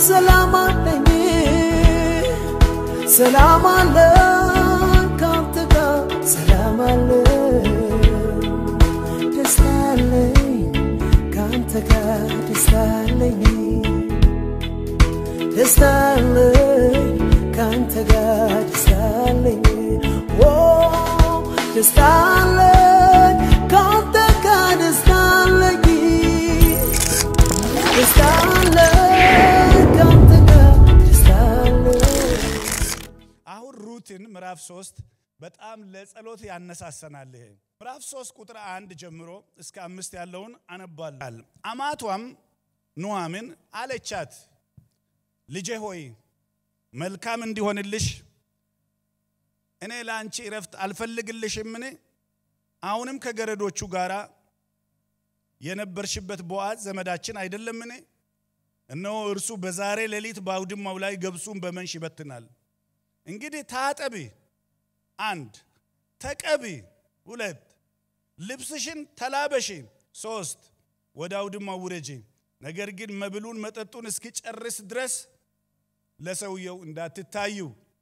ሰላም አለኝ ሰላም አለ ካንተ ጋር ሰላም አለ ደስታ አለኝ ካንተ ጋር ደስታ አለኝ ደስታ አለኝ ካንተ ጋር ደስታ አለኝ ኦ ደስታ አለኝ ካንተ ጋር ደስታ አለኝ ደስታ አለኝ ካንተ ጋር ደስታ አለኝ አሁን ሩትን ምዕራፍ ሶስት በጣም ለጸሎት ያነሳሰናል። ይሄ ምዕራፍ ሶስት ቁጥር አንድ ጀምሮ እስከ አምስት ያለውን አነባል። አማቷም ኑኃሚን አለቻት፣ ልጄ ሆይ መልካም እንዲሆንልሽ እኔ ለአንቺ እረፍት አልፈልግልሽምን? አሁንም ከገረዶቹ ጋር የነበርሽበት ቦዓዝ ዘመዳችን አይደለምን? እነሆ እርሱ በዛሬ ሌሊት በአውድማው ላይ ገብሱን በመንሽ ይበትናል። እንግዲህ ታጠቢ፣ አንድ ተቀቢ፣ ሁለት ልብስሽን ተላበሺ፣ ሶስት ወደ አውድማው ውረጂ። ነገር ግን መብሉን መጠጡን እስኪጨርስ ድረስ ለሰውየው እንዳትታዩ።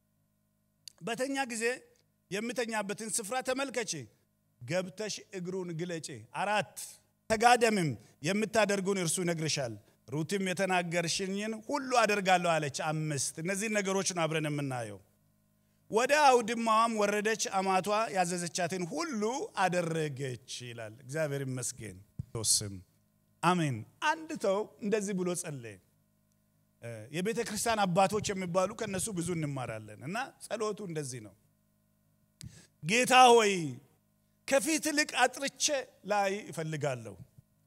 በተኛ ጊዜ የምተኛበትን ስፍራ ተመልከቺ፣ ገብተሽ እግሩን ግለጪ። አራት ተጋደምም፣ የምታደርጉን እርሱ ይነግርሻል። ሩትም የተናገርሽኝን ሁሉ አደርጋለሁ አለች። አምስት እነዚህን ነገሮች ነው አብረን የምናየው። ወደ አውድማዋም ወረደች፣ አማቷ ያዘዘቻትን ሁሉ አደረገች ይላል። እግዚአብሔር ይመስገን። ስም አሜን። አንድ ሰው እንደዚህ ብሎ ጸለየ። የቤተ ክርስቲያን አባቶች የሚባሉ ከነሱ ብዙ እንማራለን እና ጸሎቱ እንደዚህ ነው። ጌታ ሆይ ከፊት ይልቅ አጥርቼ ላይ እፈልጋለሁ።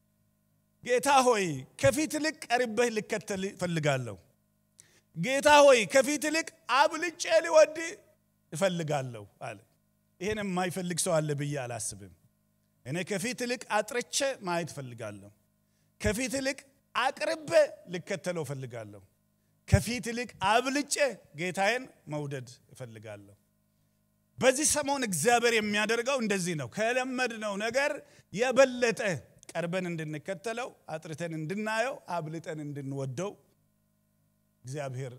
ጌታ ሆይ ከፊት ይልቅ ቀርበህ ልከተል እፈልጋለሁ። ጌታ ሆይ ከፊት ይልቅ አብልጬ ሊወድ እፈልጋለሁ አለ። ይሄን የማይፈልግ ሰው አለ ብዬ አላስብም። እኔ ከፊት ይልቅ አጥርቼ ማየት እፈልጋለሁ። ከፊት ይልቅ አቅርቤ ልከተለው እፈልጋለሁ። ከፊት ይልቅ አብልጬ ጌታዬን መውደድ እፈልጋለሁ። በዚህ ሰሞን እግዚአብሔር የሚያደርገው እንደዚህ ነው። ከለመድነው ነገር የበለጠ ቀርበን እንድንከተለው፣ አጥርተን እንድናየው፣ አብልጠን እንድንወደው እግዚአብሔር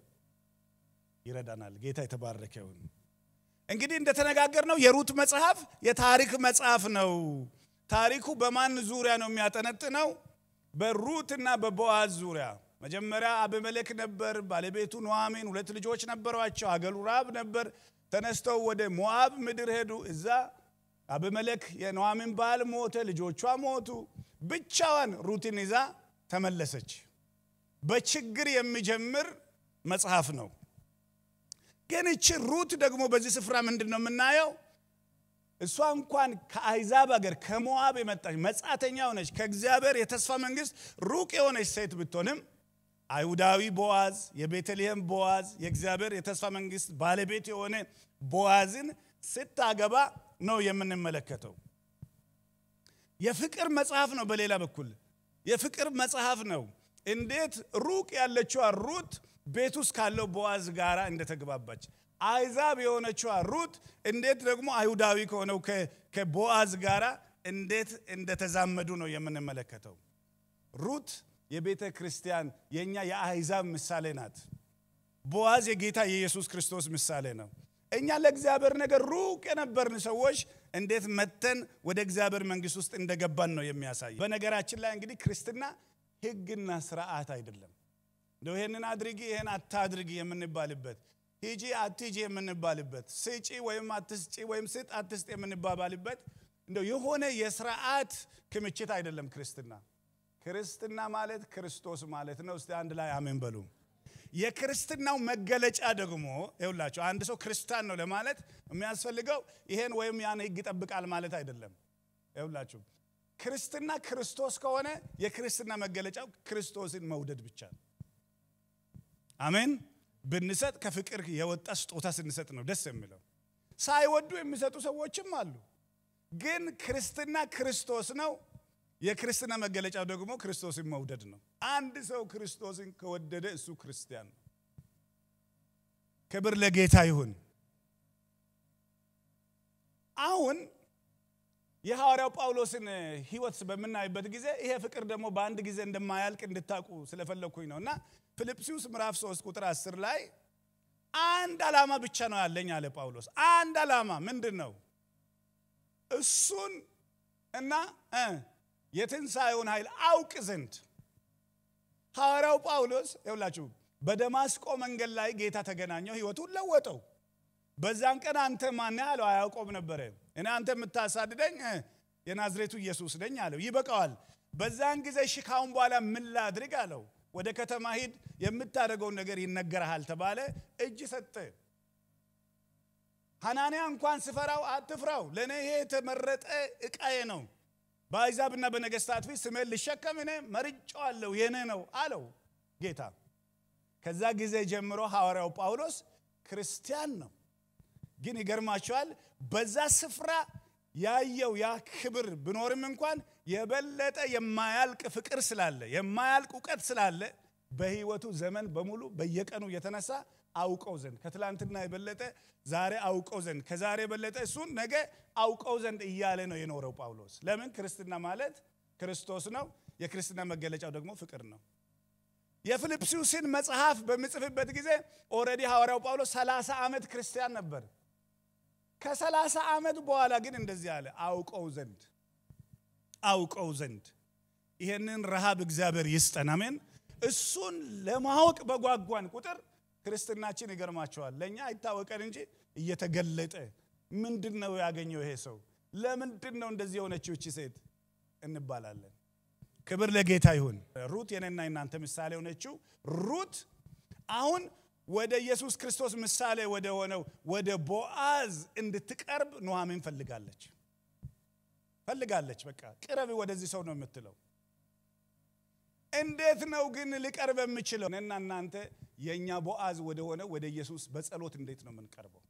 ይረዳናል። ጌታ የተባረከ ይሁን። እንግዲህ እንደተነጋገርነው የሩት መጽሐፍ የታሪክ መጽሐፍ ነው። ታሪኩ በማን ዙሪያ ነው የሚያጠነጥነው? በሩትና በቦአዝ ዙሪያ። መጀመሪያ አቤሜሌክ ነበር፣ ባለቤቱ ኑኃሚን፣ ሁለት ልጆች ነበሯቸው። አገሩ ራብ ነበር። ተነስተው ወደ ሞዓብ ምድር ሄዱ። እዛ አቤሜሌክ የኑኃሚን ባል ሞተ፣ ልጆቿ ሞቱ። ብቻዋን ሩትን ይዛ ተመለሰች። በችግር የሚጀምር መጽሐፍ ነው። ግን እቺ ሩት ደግሞ በዚህ ስፍራ ምንድን ነው የምናየው? እሷ እንኳን ከአይዛብ ሀገር ከሞዓብ የመጣች መጻተኛ ሆነች፣ ከእግዚአብሔር የተስፋ መንግስት ሩቅ የሆነች ሴት ብትሆንም አይሁዳዊ ቦዋዝ፣ የቤተልሔም ቦዋዝ፣ የእግዚአብሔር የተስፋ መንግስት ባለቤት የሆነ ቦዋዝን ስታገባ ነው የምንመለከተው። የፍቅር መጽሐፍ ነው። በሌላ በኩል የፍቅር መጽሐፍ ነው። እንዴት ሩቅ ያለችዋ ሩት ቤት ውስጥ ካለው ቦዋዝ ጋር እንደተግባባች አይዛብ የሆነችዋ ሩት እንዴት ደግሞ አይሁዳዊ ከሆነው ከቦአዝ ጋር እንዴት እንደተዛመዱ ነው የምንመለከተው። ሩት የቤተ ክርስቲያን የእኛ የአይዛብ ምሳሌ ናት። ቦአዝ የጌታ የኢየሱስ ክርስቶስ ምሳሌ ነው። እኛ ለእግዚአብሔር ነገር ሩቅ የነበርን ሰዎች እንዴት መተን ወደ እግዚአብሔር መንግስት ውስጥ እንደገባን ነው የሚያሳይ። በነገራችን ላይ እንግዲህ ክርስትና ህግና ስርዓት አይደለም። እንደው ይሄንን አድርጊ ይሄን አታድርጊ የምንባልበት ሂጂ አትሂጂ የምንባልበት ስጪ ወይም አትስጪ ወይም ስጥ አትስጥ የምንባባልበት እንደው የሆነ የስርዓት ክምችት አይደለም ክርስትና። ክርስትና ማለት ክርስቶስ ማለት ነው። እስቲ አንድ ላይ አሜን በሉ። የክርስትናው መገለጫ ደግሞ ይውላችሁ አንድ ሰው ክርስቲያን ነው ለማለት የሚያስፈልገው ይሄን ወይም ያን ህግ ይጠብቃል ማለት አይደለም። ይውላችሁ ክርስትና ክርስቶስ ከሆነ የክርስትና መገለጫው ክርስቶስን መውደድ ብቻ ነው። አሜን። ብንሰጥ ከፍቅር የወጣ ስጦታ ስንሰጥ ነው ደስ የሚለው። ሳይወዱ የሚሰጡ ሰዎችም አሉ። ግን ክርስትና ክርስቶስ ነው። የክርስትና መገለጫው ደግሞ ክርስቶስን መውደድ ነው። አንድ ሰው ክርስቶስን ከወደደ እሱ ክርስቲያን ነው። ክብር ለጌታ ይሁን። አሁን የሐዋርያው ጳውሎስን ህይወት በምናይበት ጊዜ ይሄ ፍቅር ደግሞ በአንድ ጊዜ እንደማያልቅ እንድታውቁ ስለፈለግኩኝ ነው እና ፊልጵስዩስ ምዕራፍ 3 ቁጥር 10 ላይ አንድ ዓላማ ብቻ ነው ያለኝ አለ ጳውሎስ። አንድ ዓላማ ምንድን ነው? እሱን እና እ የትንሣኤውን ኃይል አውቅ ዘንድ ሐዋርያው ጳውሎስ ይውላችሁ በደማስቆ መንገድ ላይ ጌታ ተገናኘው፣ ህይወቱን ለወጠው። በዛን ቀን አንተ ማን አለው? አያውቆም ነበረ። እኔ አንተ የምታሳድደኝ እ የናዝሬቱ ኢየሱስ ነኝ አለው። ይበቃዋል። በዛን ጊዜ እሺ ካሁን በኋላ ምን ላድርግ አለው። ወደ ከተማ ሂድ፣ የምታደርገውን ነገር ይነገርሃል ተባለ። እጅ ሰጠ። ሐናንያ እንኳን ስፈራው አትፍራው፣ ለእኔ ይሄ የተመረጠ ዕቃዬ ነው። በአሕዛብና በነገሥታት ፊት ስሜን ልሸከም እኔ መርጬዋለሁ፣ የኔ ነው አለው ጌታ። ከዛ ጊዜ ጀምሮ ሐዋርያው ጳውሎስ ክርስቲያን ነው። ግን ይገርማቸዋል በዛ ስፍራ ያየው ያ ክብር ብኖርም እንኳን የበለጠ የማያልቅ ፍቅር ስላለ የማያልቅ እውቀት ስላለ በሕይወቱ ዘመን በሙሉ በየቀኑ የተነሳ አውቀው ዘንድ ከትላንትና የበለጠ ዛሬ አውቀው ዘንድ ከዛሬ የበለጠ እሱን ነገ አውቀው ዘንድ እያለ ነው የኖረው ጳውሎስ። ለምን? ክርስትና ማለት ክርስቶስ ነው። የክርስትና መገለጫው ደግሞ ፍቅር ነው። የፊልጵስዩስን መጽሐፍ በምጽፍበት ጊዜ ኦልሬዲ ሐዋርያው ጳውሎስ 30 ዓመት ክርስቲያን ነበር። ከሰላሳ ዓመት በኋላ ግን እንደዚህ አለ፣ አውቀው ዘንድ አውቀው ዘንድ። ይሄንን ረሃብ እግዚአብሔር ይስጠን፣ አሜን። እሱን ለማወቅ በጓጓን ቁጥር ክርስትናችን ይገርማቸዋል። ለእኛ አይታወቀን እንጂ እየተገለጠ ምንድን ነው ያገኘው ይሄ ሰው? ለምንድን ነው እንደዚህ የሆነችው እቺ ሴት እንባላለን። ክብር ለጌታ ይሁን። ሩት የኔና የናንተ ምሳሌ የሆነችው ሩት አሁን ወደ ኢየሱስ ክርስቶስ ምሳሌ ወደ ሆነው ወደ ቦአዝ እንድትቀርብ ኑሐሚን ፈልጋለች ፈልጋለች። በቃ ቅረብ ወደዚህ ሰው ነው የምትለው። እንዴት ነው ግን ልቀርብ የምችለው? እኔና እናንተ የእኛ ቦአዝ ወደ ሆነ ወደ ኢየሱስ በጸሎት እንዴት ነው የምንቀርበው?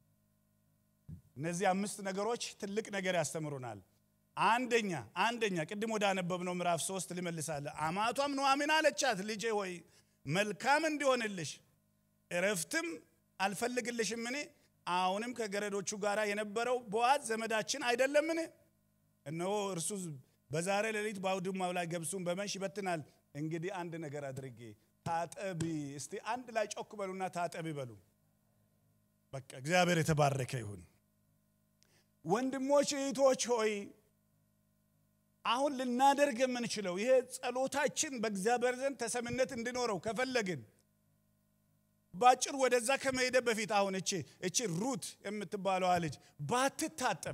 እነዚህ አምስት ነገሮች ትልቅ ነገር ያስተምሩናል። አንደኛ አንደኛ ቅድም ወደ አነበብነው ምዕራፍ ሶስት ልመልሳለ። አማቷም ኑሐሚን አለቻት፣ ልጄ ሆይ መልካም እንዲሆንልሽ እረፍትም አልፈልግልሽምን? አሁንም ከገረዶቹ ጋር የነበረው ቦአዝ ዘመዳችን አይደለምን? እነሆ እርሱ በዛሬ ሌሊት በአውድማው ላይ ገብሱን በመንሽ ይበትናል። እንግዲህ አንድ ነገር አድርጌ ታጠቢ። እስቲ አንድ ላይ ጮክ በሉና ታጠቢ በሉ። በቃ እግዚአብሔር የተባረከ ይሁን። ወንድሞች እህቶች ሆይ አሁን ልናደርግ የምንችለው ይሄ ጸሎታችን በእግዚአብሔር ዘንድ ተሰምነት እንዲኖረው ከፈለግን ባጭር ወደዛ ከመሄደ በፊት አሁን እቺ እቺ ሩት የምትባለዋ ልጅ ባትታጠብ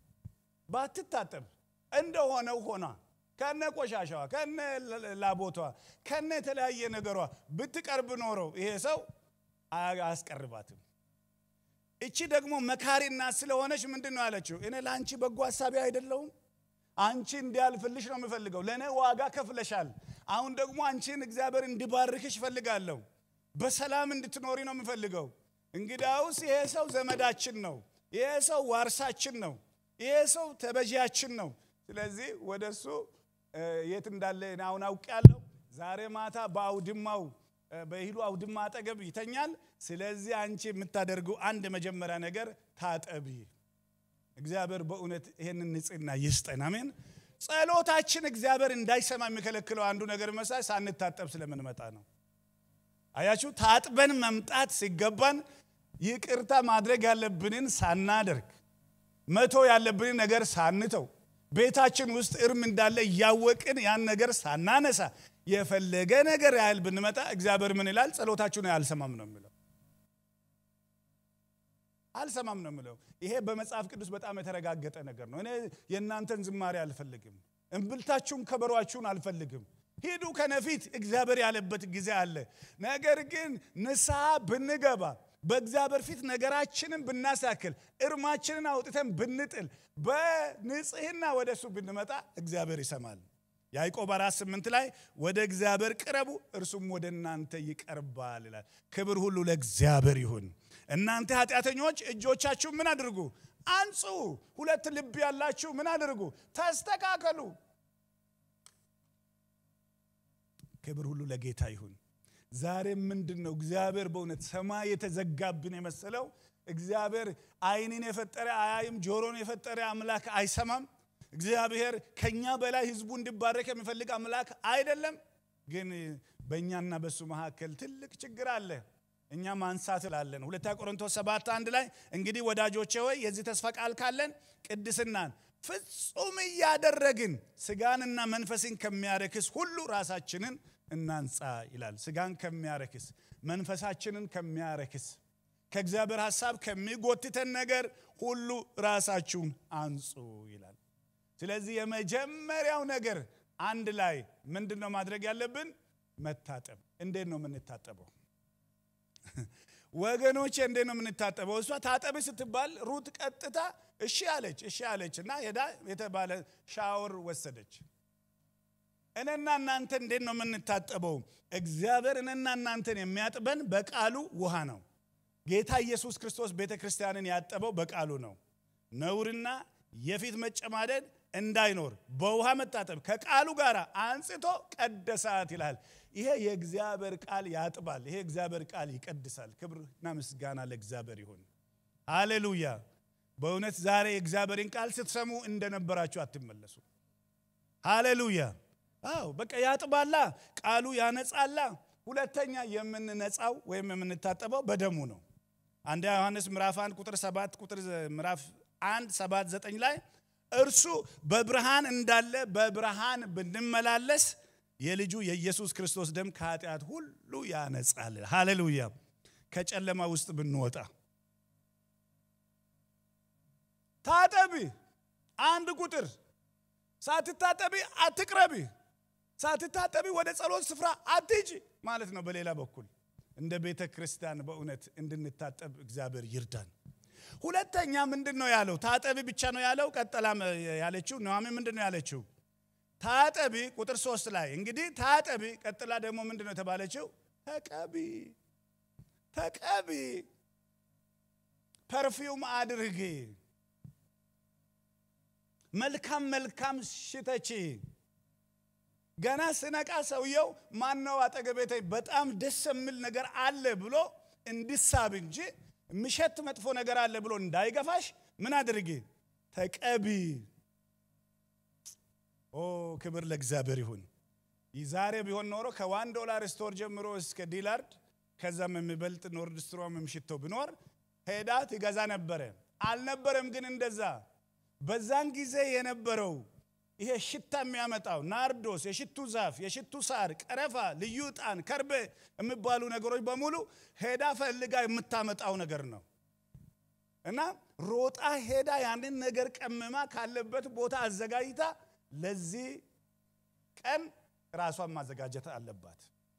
ባትታጠብ እንደሆነው ሆና ከነ ቆሻሻዋ ከነ ላቦቷ ከነ የተለያየ ነገሯ ብትቀርብ ኖረው ይሄ ሰው አያስቀርባትም። እቺ ደግሞ መካሪና ስለሆነች ምንድን ነው ያለችው? እኔ ለአንቺ በጎ ሀሳቢ አይደለሁም። አንቺ እንዲያልፍልሽ ነው የምፈልገው። ለእኔ ዋጋ ከፍለሻል። አሁን ደግሞ አንቺን እግዚአብሔር እንዲባርክሽ እፈልጋለሁ። በሰላም እንድትኖሪ ነው የምፈልገው። እንግዲያውስ ይሄ ሰው ዘመዳችን ነው። ይሄ ሰው ዋርሳችን ነው። ይሄ ሰው ተበዢያችን ነው። ስለዚህ ወደ እሱ የት እንዳለ እኔ አሁን አውቄያለሁ። ዛሬ ማታ በአውድማው በእህሉ አውድማ አጠገብ ይተኛል። ስለዚህ አንቺ የምታደርገው አንድ መጀመሪያ ነገር ታጠቢ። እግዚአብሔር በእውነት ይህንን ንጽህና ይስጠን። አሜን። ጸሎታችን እግዚአብሔር እንዳይሰማ የሚከለክለው አንዱ ነገር መሳይ ሳንታጠብ ስለምንመጣ ነው። አያችሁ፣ ታጥበን መምጣት ሲገባን ይቅርታ ማድረግ ያለብንን ሳናደርግ መቶ ያለብንን ነገር ሳንተው ቤታችን ውስጥ እርም እንዳለ እያወቅን ያን ነገር ሳናነሳ የፈለገ ነገር ያህል ብንመጣ እግዚአብሔር ምን ይላል? ጸሎታችሁን አልሰማም ነው የሚለው። አልሰማም ነው የሚለው። ይሄ በመጽሐፍ ቅዱስ በጣም የተረጋገጠ ነገር ነው። እኔ የእናንተን ዝማሬ አልፈልግም፣ እምብልታችሁን ከበሯችሁን አልፈልግም። ሂዱ ከነፊት እግዚአብሔር ያለበት ጊዜ አለ። ነገር ግን ንስሐ ብንገባ በእግዚአብሔር ፊት ነገራችንን ብናሳክል እርማችንን አውጥተን ብንጥል በንጽህና ወደ እሱ ብንመጣ እግዚአብሔር ይሰማል። ያዕቆብ አራት ስምንት ላይ ወደ እግዚአብሔር ቅረቡ እርሱም ወደ እናንተ ይቀርባል ይላል። ክብር ሁሉ ለእግዚአብሔር ይሁን። እናንተ ኃጢአተኞች እጆቻችሁ ምን አድርጉ? አንጹ። ሁለት ልብ ያላችሁ ምን አድርጉ? ተስተካከሉ። ክብር ሁሉ ለጌታ ይሁን። ዛሬ ምንድን ነው እግዚአብሔር በእውነት ሰማይ የተዘጋብን የመሰለው እግዚአብሔር ዓይንን የፈጠረ አያይም፣ ጆሮን የፈጠረ አምላክ አይሰማም። እግዚአብሔር ከኛ በላይ ህዝቡ እንዲባረክ የሚፈልግ አምላክ አይደለም። ግን በእኛና በሱ መካከል ትልቅ ችግር አለ። እኛ ማንሳት ላለን ሁለተኛ ቆሮንቶስ ሰባት አንድ ላይ እንግዲህ ወዳጆቼ ሆይ የዚህ ተስፋ ቃል ካለን ቅድስናን ፍጹም እያደረግን ስጋንና መንፈስን ከሚያረክስ ሁሉ ራሳችንን እናንጻ ይላል። ስጋን ከሚያረክስ መንፈሳችንን ከሚያረክስ ከእግዚአብሔር ሐሳብ ከሚጎትተን ነገር ሁሉ ራሳችሁን አንጹ ይላል። ስለዚህ የመጀመሪያው ነገር አንድ ላይ ምንድን ነው ማድረግ ያለብን? መታጠብ። እንዴት ነው የምንታጠበው? ወገኖቼ እንዴት ነው የምንታጠበው? እሷ ታጠብ ስትባል ሩት ቀጥታ እሺ አለች። እሺ አለች እና ሄዳ የተባለ ሻወር ወሰደች። እኔና እናንተ እንዴት ነው የምንታጠበው? እግዚአብሔር እኔና እናንተን የሚያጥበን በቃሉ ውሃ ነው። ጌታ ኢየሱስ ክርስቶስ ቤተ ክርስቲያንን ያጠበው በቃሉ ነው። ነውርና የፊት መጨማደድ እንዳይኖር በውሃ መታጠብ ከቃሉ ጋር አንጽቶ ቀደሳት ይላል። ይሄ የእግዚአብሔር ቃል ያጥባል። ይሄ እግዚአብሔር ቃል ይቀድሳል። ክብርና ምስጋና ለእግዚአብሔር ይሁን። ሃሌሉያ። በእውነት ዛሬ የእግዚአብሔርን ቃል ስትሰሙ እንደነበራችሁ አትመለሱ። ሃሌሉያ። አዎ በቃ ያጥባላ፣ ቃሉ ያነጻላ። ሁለተኛ የምንነጻው ወይም የምንታጠበው በደሙ ነው። አንደኛ ዮሐንስ ምዕራፍ 1 ቁጥር 7 ቁጥር ምዕራፍ 1 7 9 ላይ እርሱ በብርሃን እንዳለ በብርሃን ብንመላለስ የልጁ የኢየሱስ ክርስቶስ ደም ከኃጢአት ሁሉ ያነጻል። ሃሌሉያ። ከጨለማ ውስጥ ብንወጣ ታጠቢ። አንድ ቁጥር ሳትታጠቢ አትቅረቢ፣ ሳትታጠቢ ወደ ጸሎት ስፍራ አትሂጂ ማለት ነው። በሌላ በኩል እንደ ቤተ ክርስቲያን በእውነት እንድንታጠብ እግዚአብሔር ይርዳን። ሁለተኛ ምንድን ነው ያለው? ታጠቢ ብቻ ነው ያለው። ቀጠላ ያለችው ኑኃሚ ምንድን ነው ያለችው? ታጠቢ ቁጥር ሶስት ላይ እንግዲህ ታጠቢ። ቀጥላ ደግሞ ምንድን ነው የተባለችው? ተቀቢ፣ ተቀቢ፣ ፐርፊውም አድርጊ፣ መልካም መልካም ሽተቺ። ገና ስነቃ ሰውየው ማነው አጠገቤተ በጣም ደስ የሚል ነገር አለ ብሎ እንዲሳብ እንጂ ምሸት መጥፎ ነገር አለ ብሎ እንዳይገፋሽ ምን አድርጊ? ተቀቢ። ኦ ክብር ለእግዚአብሔር ይሁን። ዛሬ ቢሆን ኖሮ ከዋን ዶላር ስቶር ጀምሮ እስከ ዲላርድ ከዛም የሚበልጥ ኖርድ ስትሮም ሽቶ ቢኖር ሄዳ ትገዛ ነበረ። አልነበረም ግን እንደዛ በዛን ጊዜ የነበረው ይሄ ሽታ የሚያመጣው ናርዶስ፣ የሽቱ ዛፍ፣ የሽቱ ሳር፣ ቀረፋ፣ ልዩ ዕጣን፣ ከርቤ የሚባሉ ነገሮች በሙሉ ሄዳ ፈልጋ የምታመጣው ነገር ነው እና ሮጣ ሄዳ ያንን ነገር ቀምማ ካለበት ቦታ አዘጋጅታ ለዚህ ቀን ራሷን ማዘጋጀት አለባት።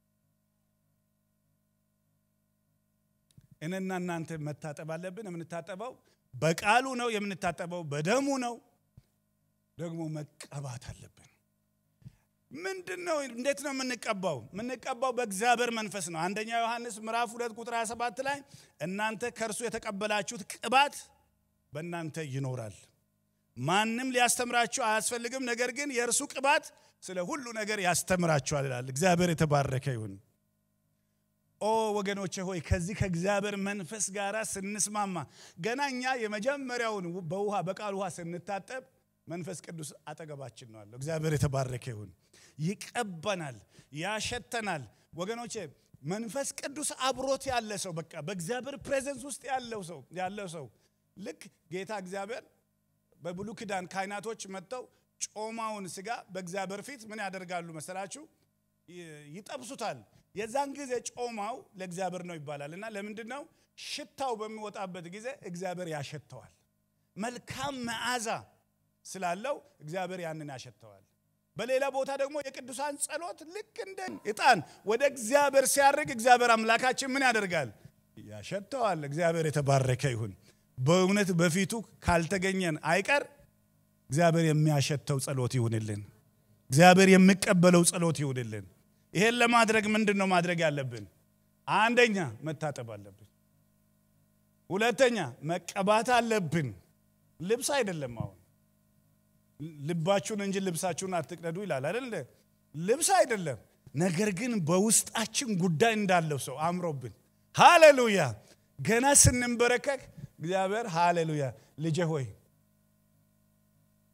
እኔና እናንተ መታጠብ አለብን። የምንታጠበው በቃሉ ነው። የምንታጠበው በደሙ ነው። ደግሞ መቀባት አለብን። ምንድን ነው? እንዴት ነው የምንቀባው? የምንቀባው በእግዚአብሔር መንፈስ ነው። አንደኛ ዮሐንስ ምዕራፍ ሁለት ቁጥር 27 ላይ እናንተ ከእርሱ የተቀበላችሁት ቅባት በእናንተ ይኖራል፣ ማንም ሊያስተምራችሁ አያስፈልግም፣ ነገር ግን የእርሱ ቅባት ስለ ሁሉ ነገር ያስተምራችኋል ይላል። እግዚአብሔር የተባረከ ይሁን። ኦ ወገኖቼ ሆይ ከዚህ ከእግዚአብሔር መንፈስ ጋር ስንስማማ ገና እኛ የመጀመሪያውን በውሃ በቃል ውሃ ስንታጠብ መንፈስ ቅዱስ አጠገባችን ነው አለው። እግዚአብሔር የተባረከ ይሁን። ይቀበናል፣ ያሸተናል። ወገኖቼ መንፈስ ቅዱስ አብሮት ያለ ሰው በቃ በእግዚአብሔር ፕሬዘንስ ውስጥ ያለው ሰው ያለው ሰው ልክ ጌታ እግዚአብሔር በብሉ ኪዳን ካህናቶች መጥተው ጮማውን ስጋ በእግዚአብሔር ፊት ምን ያደርጋሉ መሰላችሁ? ይጠብሱታል። የዛን ጊዜ ጮማው ለእግዚአብሔር ነው ይባላል እና ለምንድን ነው ሽታው በሚወጣበት ጊዜ እግዚአብሔር ያሸተዋል። መልካም መዓዛ ስላለው እግዚአብሔር ያንን ያሸተዋል። በሌላ ቦታ ደግሞ የቅዱሳን ጸሎት ልክ እንደ ዕጣን ወደ እግዚአብሔር ሲያርግ እግዚአብሔር አምላካችን ምን ያደርጋል? ያሸተዋል። እግዚአብሔር የተባረከ ይሁን። በእውነት በፊቱ ካልተገኘን አይቀር እግዚአብሔር የሚያሸተው ጸሎት ይሁንልን። እግዚአብሔር የሚቀበለው ጸሎት ይሁንልን። ይሄን ለማድረግ ምንድን ነው ማድረግ ያለብን? አንደኛ መታጠብ አለብን። ሁለተኛ መቀባት አለብን። ልብስ አይደለም አሁን ልባችሁን እንጂ ልብሳችሁን አትቅደዱ ይላል አይደል? ልብስ አይደለም። ነገር ግን በውስጣችን ጉዳይ እንዳለው ሰው አምሮብን፣ ሃሌሉያ። ገና ስንንበረከክ እግዚአብሔር ሃሌሉያ፣ ልጄ ሆይ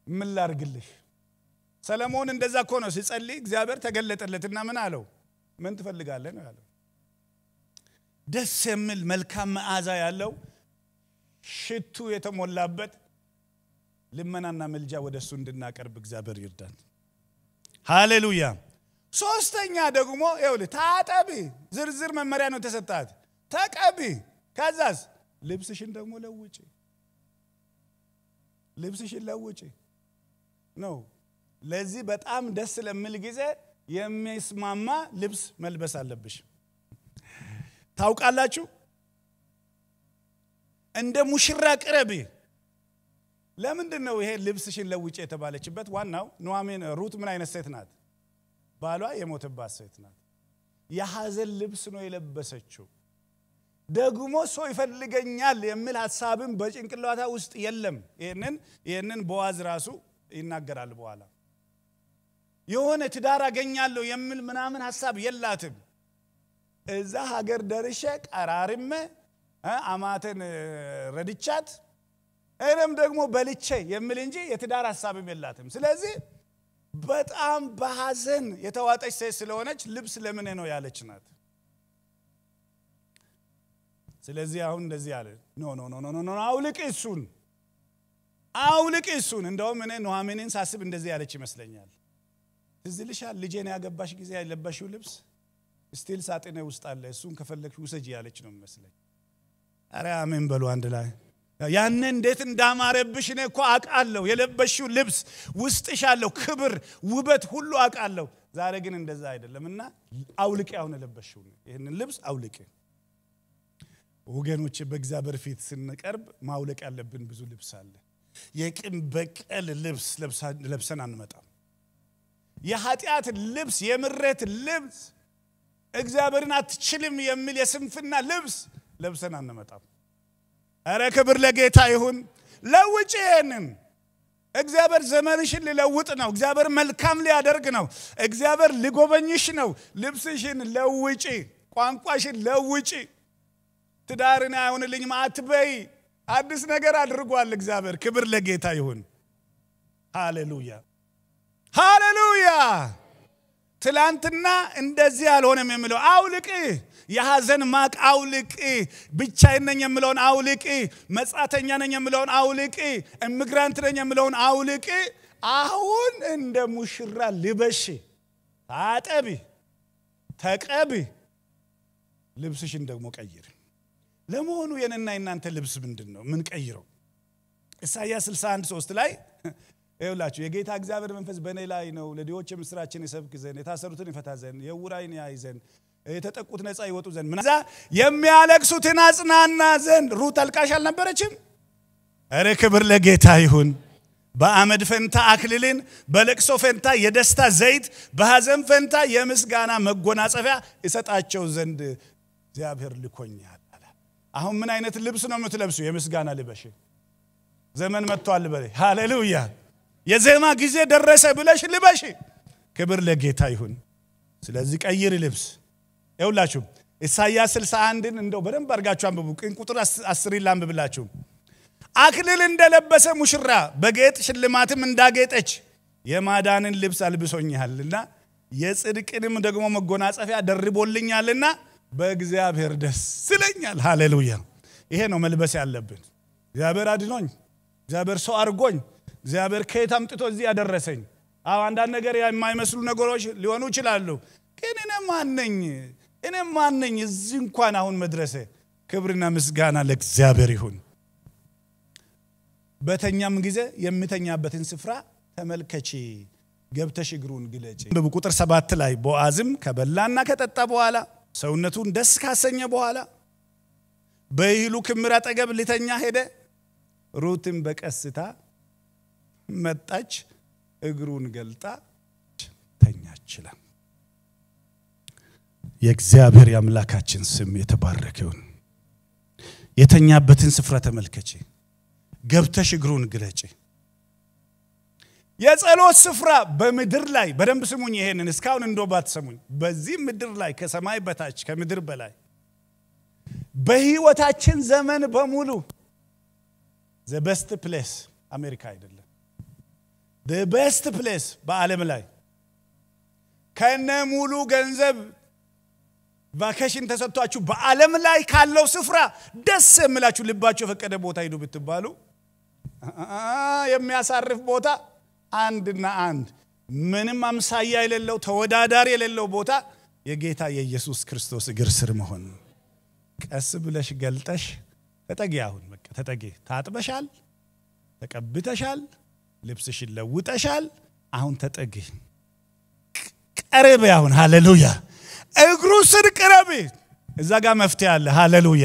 ምን ላርግልሽ? ሰለሞን እንደዛ እኮ ነው ሲጸልይ፣ እግዚአብሔር ተገለጠለትና ምን አለው? ምን ትፈልጋለህ ነው ያለው። ደስ የሚል መልካም መዓዛ ያለው ሽቱ የተሞላበት ልመናና መልጃ ወደ እሱ እንድናቀርብ እግዚአብሔር ይርዳን። ሃሌሉያ። ሶስተኛ ደግሞ ይኸውልህ ታጠቢ፣ ዝርዝር መመሪያ ነው የተሰጣት። ተቀቢ፣ ከዛስ ልብስሽን ደግሞ ለውጪ፣ ልብስሽን ለውጪ ነው። ለዚህ በጣም ደስ ለሚል ጊዜ የሚስማማ ልብስ መልበስ አለብሽ። ታውቃላችሁ፣ እንደ ሙሽራ ቅረቢ። ለምንድን ነው ይሄ ልብስሽን ለውጭ የተባለችበት? ዋናው ኑኃሚን ሩት ምን አይነት ሴት ናት? ባሏ የሞተባት ሴት ናት። የሐዘን ልብስ ነው የለበሰችው። ደግሞ ሰው ይፈልገኛል የሚል ሀሳብም በጭንቅላታ ውስጥ የለም። ይህንን ይህንን ቦዋዝ ራሱ ይናገራል በኋላ የሆነ ትዳር አገኛለሁ የሚል ምናምን ሀሳብ የላትም። እዛ ሀገር ደርሼ ቀራርሜ አማተን ረድቻት እኔም ደግሞ በልቼ የሚል እንጂ የትዳር ሀሳብም የላትም። ስለዚህ በጣም በሐዘን የተዋጠች ሴት ስለሆነች ልብስ ለምን ነው ያለች ናት። ስለዚህ አሁን እንደዚህ አለ፣ ኖ ኖ ኖ ኖ ኖ አውልቅ እሱን አውልቅ እሱን። እንደውም እኔ ኑኃሚንን ሳስብ እንደዚህ ያለች ይመስለኛል። ትዝ ይልሻል ልጄን ያገባሽ ጊዜ ያለበሽው ልብስ ስቲል ሳጥኔ ውስጥ አለ፣ እሱን ከፈለግሽ ውሰጂ ያለች ነው ይመስለኝ። ኧረ አሜን በሉ አንድ ላይ ያን እንዴት እንዳማረብሽ እኔ እኮ አውቃለሁ። የለበሽው ልብስ ውስጥሽ ያለው ክብር፣ ውበት ሁሉ አውቃለሁ። ዛሬ ግን እንደዛ አይደለም እና አውልቄ አሁን የለበሽው ይህንን ልብስ አውልቄ። ወገኖች በእግዚአብሔር ፊት ስንቀርብ ማውለቅ ያለብን ብዙ ልብስ አለ። የቂም በቀል ልብስ ለብሰን አንመጣም። የኃጢአት ልብስ፣ የምሬት ልብስ፣ እግዚአብሔርን አትችልም የሚል የስንፍና ልብስ ለብሰን አንመጣም። እረ ክብር ለጌታ ይሁን። ለውጭ ይሄንን እግዚአብሔር ዘመንሽን ሊለውጥ ነው። እግዚአብሔር መልካም ሊያደርግ ነው። እግዚአብሔር ሊጎበኝሽ ነው። ልብስሽን ለውጪ፣ ቋንቋሽን ለውጪ። ትዳርን አይሆንልኝም አትበይ። አዲስ ነገር አድርጓል እግዚአብሔር። ክብር ለጌታ ይሁን። ሃሌሉያ ሃሌሉያ። ትላንትና እንደዚህ አልሆነም የሚለው አውልቅ የሐዘን ማቅ አውልቅ። ብቻዬን ነኝ የምለውን አውልቅ። መጻተኛ ነኝ የምለውን አውልቅ። ኢሚግራንት ነኝ የምለውን አውልቅ። አሁን እንደ ሙሽራ ልበሽ፣ ታጠቢ፣ ተቀቢ፣ ልብስሽን ደግሞ ቀይር። ለመሆኑ የኔና የናንተ ልብስ ምንድን ነው? ምን ቀይረው? ኢሳይያስ 61 3 ላይ ይውላችሁ የጌታ እግዚአብሔር መንፈስ በእኔ ላይ ነው፣ ለድሆች የምስራችን ይሰብክ ዘንድ፣ የታሰሩትን ይፈታ ዘንድ፣ የዕውራንን ያይ ዘንድ የተጠቁት ነፃ ይወጡ ዘንድ ምናዛ የሚያለቅሱትን አጽናና ዘንድ ሩት አልቃሽ አልነበረችም? እረ ክብር ለጌታ ይሁን። በአመድ ፈንታ አክሊልን፣ በለቅሶ ፈንታ የደስታ ዘይት፣ በሐዘን ፈንታ የምስጋና መጎናጸፊያ ይሰጣቸው ዘንድ እግዚአብሔር ልኮኛል አለ። አሁን ምን አይነት ልብስ ነው የምትለብሱ? የምስጋና ልበሽ። ዘመን መጥቷል በለ። ሃሌሉያ። የዜማ ጊዜ ደረሰ ብለሽ ልበሽ። ክብር ለጌታ ይሁን። ስለዚህ ቀይር ልብስ ይውላችሁ ኢሳይያስ 61ን እንደው በደንብ አድርጋችሁ አንብቡ። ቅን ቁጥር አስሪን ላንብብላችሁ። አክሊል እንደለበሰ ሙሽራ በጌጥ ሽልማትም እንዳጌጠች የማዳንን ልብስ አልብሶኛልና የጽድቅንም ደግሞ መጎናጸፊያ ደርቦልኛልና በእግዚአብሔር ደስ ይለኛል። ሃሌሉያ። ይሄ ነው መልበስ ያለብን። እግዚአብሔር አድኖኝ፣ እግዚአብሔር ሰው አድርጎኝ፣ እግዚአብሔር ከየት አምጥቶ እዚህ ያደረሰኝ። አዎ አንዳንድ ነገር የማይመስሉ ነገሮች ሊሆኑ ይችላሉ። ግን እኔ ማነኝ? እኔ ማነኝ እዚህ እንኳን አሁን መድረሴ? ክብርና ምስጋና ለእግዚአብሔር ይሁን። በተኛም ጊዜ የሚተኛበትን ስፍራ ተመልከቺ፣ ገብተሽ እግሩን ግለጪ። ቁጥር ሰባት ላይ ቦአዝም ከበላና ከጠጣ በኋላ ሰውነቱን ደስ ካሰኘ በኋላ በእህሉ ክምር አጠገብ ሊተኛ ሄደ። ሩትም በቀስታ መጣች፣ እግሩን ገልጣ ተኛችላል። የእግዚአብሔር የአምላካችን ስም የተባረከ ይሁን። የተኛበትን ስፍራ ተመልከቼ ገብተሽ እግሩን ግለጪ። የጸሎት ስፍራ በምድር ላይ በደንብ ስሙኝ። ይሄንን እስካሁን እንዶ ባትሰሙኝ፣ በዚህ ምድር ላይ ከሰማይ በታች ከምድር በላይ በህይወታችን ዘመን በሙሉ ዘ በስት ፕሌስ አሜሪካ አይደለም። ቤስት ፕሌስ በዓለም ላይ ከነ ሙሉ ገንዘብ ቫኬሽን ተሰጥቷችሁ በዓለም ላይ ካለው ስፍራ ደስ የሚላችሁ ልባችሁ የፈቀደ ቦታ ሂዱ ብትባሉ የሚያሳርፍ ቦታ አንድና አንድ ምንም አምሳያ የሌለው ተወዳዳሪ የሌለው ቦታ የጌታ የኢየሱስ ክርስቶስ እግር ስር መሆን። ቀስ ብለሽ ገልጠሽ ተጠጊ። አሁን በቃ ተጠጊ። ታጥበሻል፣ ተቀብተሻል፣ ልብስሽን ለውጠሻል። አሁን ተጠጊ፣ ቀረቤ። አሁን ሃሌሉያ፣ እግሩ ስር ቅረቤ። እዛ ጋር መፍትሄ አለ። ሃሌሉያ።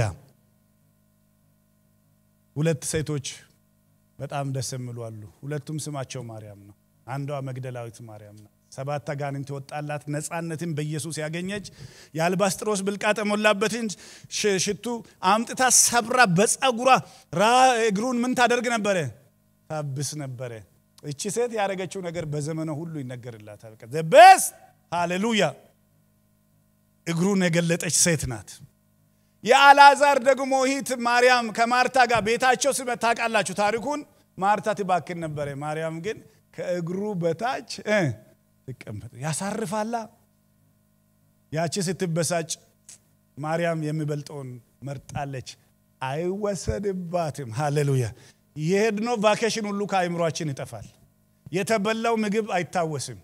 ሁለት ሴቶች በጣም ደስ የሚሉ አሉ። ሁለቱም ስማቸው ማርያም ነው። አንዷ መግደላዊት ማርያም ናት። ሰባት አጋንንት የወጣላት ነፃነትን በኢየሱስ ያገኘች የአልባስጥሮስ ብልቃጥ የሞላበትን ሽቱ አምጥታ ሰብራ በፀጉሯ ራ እግሩን ምን ታደርግ ነበረ? ታብስ ነበረ። እቺ ሴት ያደረገችው ነገር በዘመነ ሁሉ ይነገርላታል። ቤስት ሃሌሉያ። እግሩን የገለጠች ሴት ናት። የአልዓዛር ደግሞ እህት ማርያም ከማርታ ጋር ቤታቸው ስመት ታውቃላችሁ ታሪኩን። ማርታ ትባክን ነበረ፣ ማርያም ግን ከእግሩ በታች ትቀመጥ ያሳርፋላ። ያቺ ስትበሳጭ ማርያም የሚበልጠውን መርጣለች። አይወሰድባትም። ሃሌሉያ። የሄድነው ቫኬሽን ሁሉ ከአይምሯችን ይጠፋል። የተበላው ምግብ አይታወስም።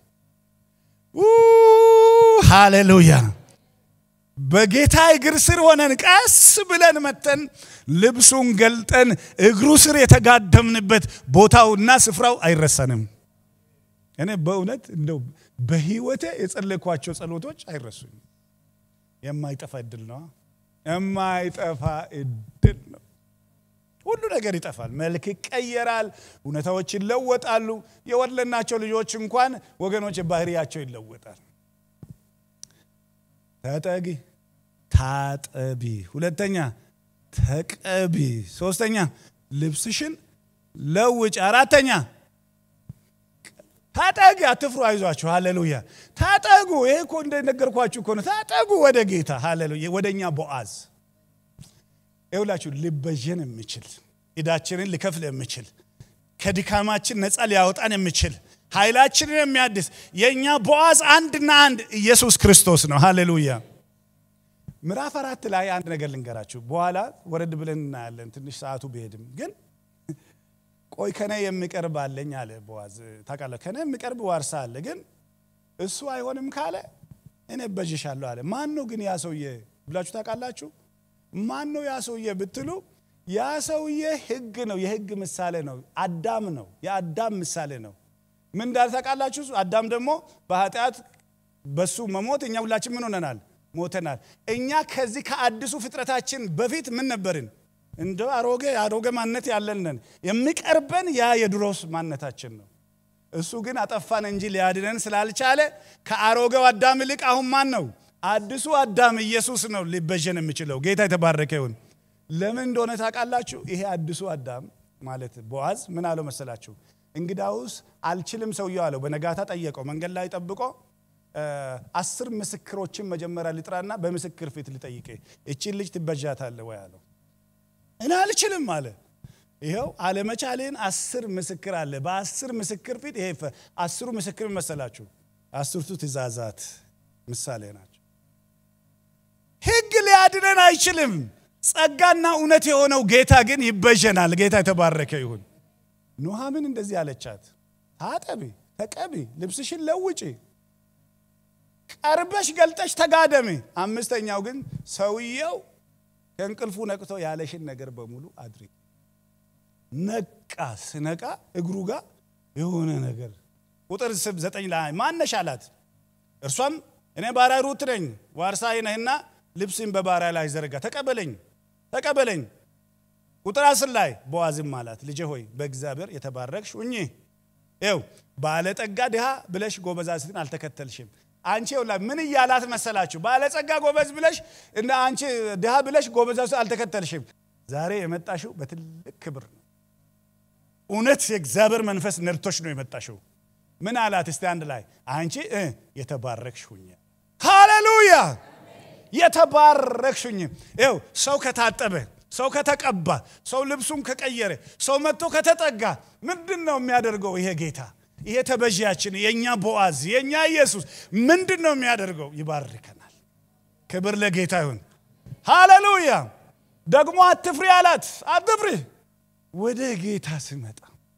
ሃሌሉያ። በጌታ እግር ስር ሆነን ቀስ ብለን መተን ልብሱን ገልጠን እግሩ ስር የተጋደምንበት ቦታውና ስፍራው አይረሳንም። እኔ በእውነት እንደው በህይወቴ የጸለይኳቸው ጸሎቶች አይረሱኝ። የማይጠፋ እድል ነው። የማይጠፋ እድል ነው። ሁሉ ነገር ይጠፋል። መልክ ይቀየራል። እውነታዎች ይለወጣሉ። የወለድናቸው ልጆች እንኳን ወገኖች ባህሪያቸው ይለወጣል። ተጠጊ፣ ታጠቢ። ሁለተኛ ተቀቢ። ሶስተኛ ልብስሽን ለውጭ። አራተኛ ታጠጊ። አትፍሩ፣ አይዟችሁ። ሃሌሉያ። ታጠጉ። ይሄ እኮ እንደነገርኳችሁ እኮ ነው። ታጠጉ ወደ ጌታ። ሃሌሉያ። ወደ እኛ ቦአዝ ይውላችሁ ሊበጀን የሚችል ዕዳችንን ሊከፍል የሚችል ከድካማችን ነፃ ሊያወጣን የሚችል ኃይላችንን የሚያድስ የእኛ ቦአዝ አንድና አንድ ኢየሱስ ክርስቶስ ነው። ሃሌሉያ። ምዕራፍ አራት ላይ አንድ ነገር ልንገራችሁ። በኋላ ወረድ ብለን እናያለን። ትንሽ ሰዓቱ ቢሄድም ግን ቆይ ከነ የሚቀርብ አለኝ አለ ቦአዝ። ታውቃለህ፣ ከነ የሚቀርብ ዋርሳ አለ፣ ግን እሱ አይሆንም ካለ እኔ እበጅሻለሁ አለ። ማን ነው ግን ያ ሰውዬ ብላችሁ ታውቃላችሁ? ማን ነው ያ ሰውዬ ብትሉ ያ ሰውዬ ሕግ ነው፣ የሕግ ምሳሌ ነው። አዳም ነው፣ የአዳም ምሳሌ ነው። ምን እንዳለ ታውቃላችሁ? አዳም ደግሞ በኃጢአት በሱ መሞት እኛ ሁላችን ምን ሆነናል? ሞተናል። እኛ ከዚህ ከአዲሱ ፍጥረታችን በፊት ምን ነበርን? እንደ አሮጌ አሮጌ ማንነት ያለንን የሚቀርበን ያ የድሮስ ማንነታችን ነው። እሱ ግን አጠፋን እንጂ ሊያድነን ስላልቻለ ከአሮጌው አዳም ይልቅ አሁን ማን ነው? አዲሱ አዳም ኢየሱስ ነው ሊበጀን የሚችለው። ጌታ የተባረከ ይሁን። ለምን እንደሆነ ታውቃላችሁ? ይሄ አዲሱ አዳም ማለት ቦአዝ ምን አለው መሰላችሁ? እንግዳውስ አልችልም ሰውየው አለው። በነጋታ ጠየቀው። መንገድ ላይ ጠብቆ አስር ምስክሮችን መጀመሪያ ልጥራና በምስክር ፊት ልጠይቅ፣ እቺን ልጅ ትበጃታለህ ወይ አለው። እኔ አልችልም አለ። ይኸው አለመቻሌን አስር ምስክር አለ። በአስር ምስክር ፊት ይሄ አስሩ ምስክር መሰላችሁ? አስርቱ ትእዛዛት ምሳሌ ናቸው። ሕግ ሊያድነን አይችልም። ጸጋና እውነት የሆነው ጌታ ግን ይበጀናል። ጌታ የተባረከ ይሁን። ኑሃምን እንደዚህ አለቻት፣ ታጠቢ፣ ተቀቢ፣ ልብስሽን ለውጪ፣ ቀርበሽ ገልጠሽ ተጋደሚ። አምስተኛው ግን ሰውየው ከእንቅልፉ ነቅቶ ያለሽን ነገር በሙሉ አድርጊ። ነቃ። ስነቃ እግሩ ጋር የሆነ ነገር ቁጥር ዘጠኝ ላይ ማነሽ አላት። እርሷም እኔ ባሪያ ሩት ነኝ፣ ዋርሳዬ ነህና ልብስን በባሪያ ላይ ዘረጋ፣ ተቀበለኝ ተቀበለኝ። ቁጥር አስር ላይ ቦአዝም አላት ልጄ ሆይ በእግዚአብሔር የተባረክሽ ሁኚ። ይኸው ባለጠጋ ድሃ ብለሽ ጎበዛዝትን አልተከተልሽም። አንቺ ይኸውላ ምን እያላት መሰላችሁ? ባለጸጋ ጎበዝ ብለሽ እና አንቺ ድሃ ብለሽ ጎበዛዝትን አልተከተልሽም። ዛሬ የመጣሽው በትልቅ ክብር ነው። እውነት የእግዚአብሔር መንፈስ ነድቶሽ ነው የመጣሽው። ምን አላት? እስቲ አንድ ላይ አንቺ የተባረክሽ ሁኚ። ሃሌሉያ የተባረክሽኝ ይው ሰው ከታጠበ ሰው ከተቀባ ሰው ልብሱን ከቀየረ ሰው መጥቶ ከተጠጋ ምንድን ነው የሚያደርገው? ይሄ ጌታ ይሄ ተበዢያችን የእኛ ቦአዝ የእኛ ኢየሱስ ምንድን ነው የሚያደርገው? ይባርከናል። ክብር ለጌታ ይሁን። ሃሌሉያ። ደግሞ አትፍሪ አላት። አትፍሪ። ወደ ጌታ ስመጣ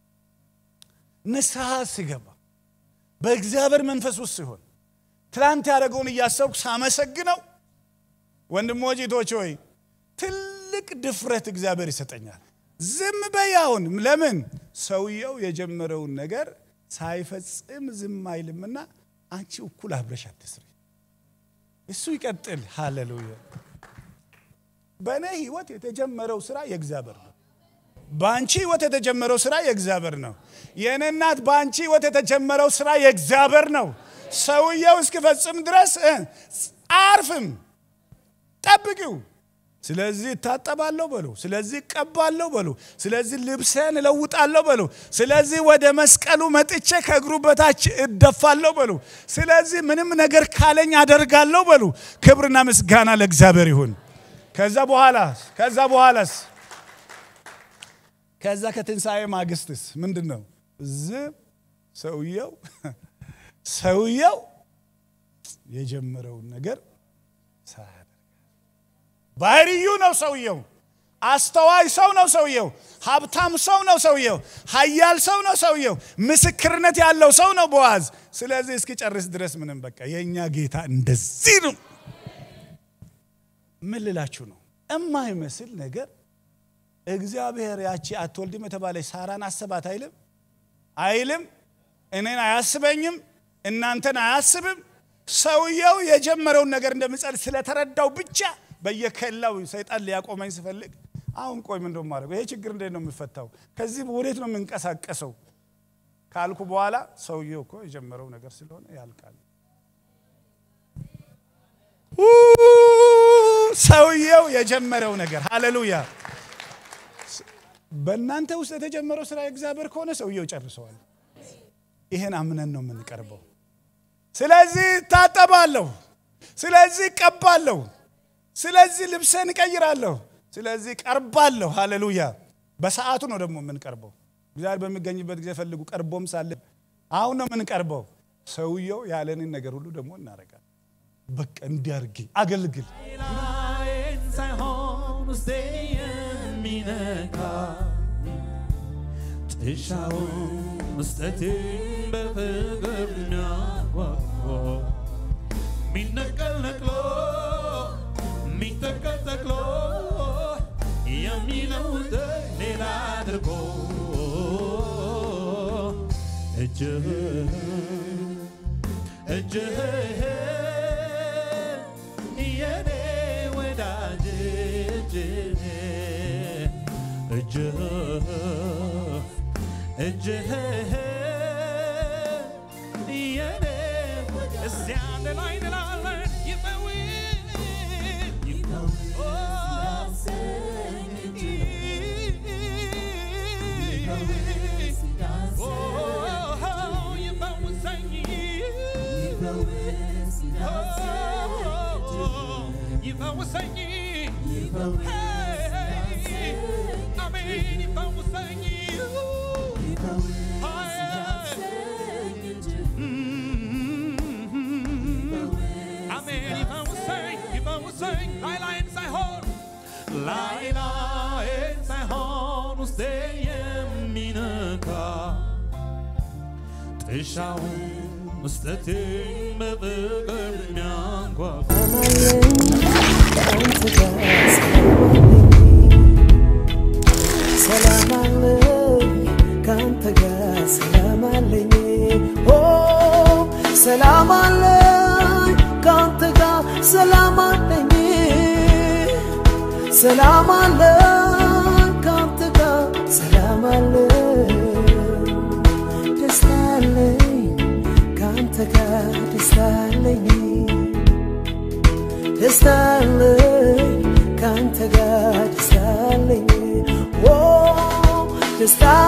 ንስሐ ስገባ በእግዚአብሔር መንፈስ ውስጥ ሲሆን ትላንት ያደረገውን እያሰብኩ ሳመሰግነው ወንድሞች እህቶች ሆይ ትልቅ ድፍረት እግዚአብሔር ይሰጠኛል። ዝም በይ አሁን። ለምን ሰውየው የጀመረውን ነገር ሳይፈጽም ዝም አይልምና አንቺ እኩል አብረሽ አትስሪ፣ እሱ ይቀጥል። ሃሌሉያ። በእኔ ህይወት የተጀመረው ስራ የእግዚአብሔር ነው። በአንቺ ህይወት የተጀመረው ስራ የእግዚአብሔር ነው። የእኔ እናት በአንቺ ህይወት የተጀመረው ስራ የእግዚአብሔር ነው። ሰውየው እስኪፈጽም ድረስ እ አርፍም ጠብቂው። ስለዚህ እታጠባለሁ በሉ። ስለዚህ እቀባለሁ በሉ። ስለዚህ ልብሴን እለውጣለሁ በሉ። ስለዚህ ወደ መስቀሉ መጥቼ ከእግሩ በታች እደፋለሁ በሉ። ስለዚህ ምንም ነገር ካለኝ አደርጋለሁ በሉ። ክብርና ምስጋና ለእግዚአብሔር ይሁን። ከዛ በኋላ ከዛ በኋላስ ከዛ ከትንሣኤ ማግስትስ ምንድን ነው? ዝም ሰውየው ሰውየው የጀመረውን ነገር ሳያደርግ ባህርዩ ነው ሰውየው። አስተዋይ ሰው ነው ሰውየው። ሀብታም ሰው ነው ሰውየው። ሀያል ሰው ነው ሰውየው። ምስክርነት ያለው ሰው ነው ቦአዝ። ስለዚህ እስኪጨርስ ድረስ ምንም በቃ የእኛ ጌታ እንደዚህ ነው። ምን ልላችሁ ነው? እማይመስል ነገር እግዚአብሔር ያቺ አትወልድም የተባለች ሳራን አስባት አይልም አይልም። እኔን አያስበኝም፣ እናንተን አያስብም። ሰውየው የጀመረውን ነገር እንደምጸል ስለተረዳው ብቻ በየከላው ሰይጣን ሊያቆመኝ ስፈልግ አሁን ቆይ ምን እንደው ማድረገው ይሄ ችግር እንዴት ነው የሚፈታው? ከዚህ ወዴት ነው የምንቀሳቀሰው ካልኩ በኋላ ሰውየው እኮ የጀመረው ነገር ስለሆነ ያልቃል። ሰውየው የጀመረው ነገር ሃሌሉያ። በእናንተ ውስጥ የተጀመረው ስራ የእግዚአብሔር ከሆነ ሰውየው ጨርሰዋል። ይሄን አምነን ነው የምንቀርበው። ስለዚህ እታጠባለሁ፣ ስለዚህ እቀባለሁ፣ ስለዚህ ልብሴን እቀይራለሁ፣ ስለዚህ ቀርባለሁ። ሃሌሉያ። በሰዓቱ ነው ደግሞ የምንቀርበው። እግዚአብሔር በሚገኝበት ጊዜ ፈልጉ፣ ቀርቦም ሳለ አሁን ነው የምንቀርበው። ሰውየው ያለንን ነገር ሁሉ ደግሞ እናደርጋለን። በቃ እንዲያርግ አገልግል ላይን ሳይሆን ውስጤ የሚነካ ጥሻውን መስጠትን በፍቅር የሚያጓጓ ሚነቀል ነቅሎ ሚተከል ተክሎ የሚለውጥ ሌላ አድርጎ እጅህ እጅህ የኔ ወዳጅ እጅህ እጅህ እጅህ የኔ እስቲ አንድ ላይ እንላለን ይፈውስ ይፈውስ ይፈውሰኝ ይፈውሰኝ አሜን ይፈውሰኝ አሜን ይፈውሰኝ ይፈውሰኝ ላይ ላይን ሳይሆን ላይ ላይን ሳይሆን ውስጤ የሚነካ ጥሻውን መስጠቴን በፍቅር የሚያንኳኳ ከአንተ ጋር ሰላም አለኝ ኦ ሰላም አለኝ ከአንተ ጋር ሰላም አለኝ ሰላም አለኝ ከአንተ ጋር ሰላም አለኝ ደስታ አለኝ ከአንተ ጋር ደስታ አለኝ ደስታ አለኝ ከአንተ ጋር ደስታ አለኝ ኦ ደስታ